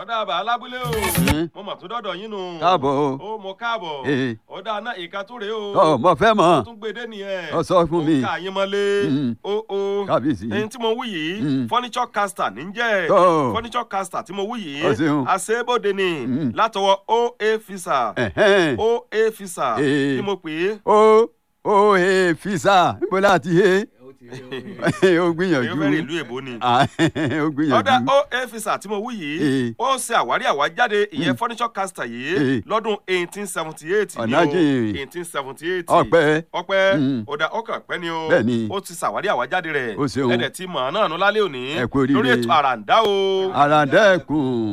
ọ̀dà àbá alábúlé o Hmm. mo mọ̀ tó dọ́dọ̀ yín nù. káàbọ̀ o ó mo káàbọ̀ Ee. ọ̀dà náà ìka tó rèé o. ọ mo fẹ́ mọ̀ tún gbé dé nìyẹn. ọ sọ fún mi ó ká yín mọ́lé. Hmm. ó ó kábíyèsí ẹni tí mo wí yìí Hmm. furniture caster ní jẹ́ Tó. furniture caster tí mo wí Ọ yìí ṣeun. àṣebóde ni Hmm. látọwọ́ oa fisa Ẹ̀hẹ́n. oa fisa Ee. tí mo pè é ó ó he fisa níbo láti he ó èyí gbìyànjú fẹ́rẹ̀ ìlú èbó ni. Ah, ó ọ̀dà gbìyànjú oa fisa tí mo wí yìí Ee. ó ṣe àwárí àwájáde ìyẹn furniture caster yìí Ee. lọ́dún eighteen seventy eight ní o Ọ̀nàjìn. eighteen seventy eight ọpẹ́ ọpẹ́ Mm. ọ̀dà ọkàn pẹ́ ni o Bẹ́ẹ̀ni. ó ti ṣàwárí àwájáde rẹ̀ Ó ṣeun. ẹ̀dẹ̀ tí mọ̀ náà nù lálẹ́ òní Ẹ kú oríire. lórí ètò àràǹdá o. àràǹdẹ́kùn